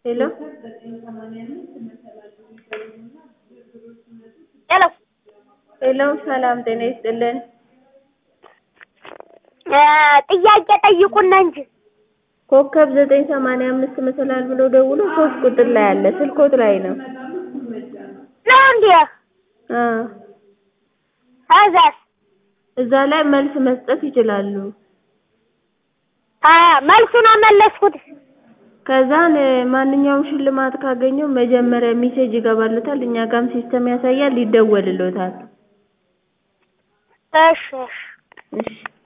ሄሎ ሄሎ ሄሎ ሰላም ጤና ይስጥልን። ጥያቄ ጠይቁና እንጂ ኮከብ ዘጠኝ ሰማንያ አምስት መሰላል ብሎ ደውሎ ሶስት ቁጥር ላይ አለ ስልኮት ላይ ነው። ነው እንዴ? አ ከዛስ እዛ ላይ መልስ መስጠት ይችላሉ። አ መልሱን አመለስኩት። ከዛን ማንኛውም ሽልማት ካገኘው መጀመሪያ ሜሴጅ ይገባሉታል እኛ ጋም ሲስተም ያሳያል ይደወልሎታል። እሺ እሺ እሺ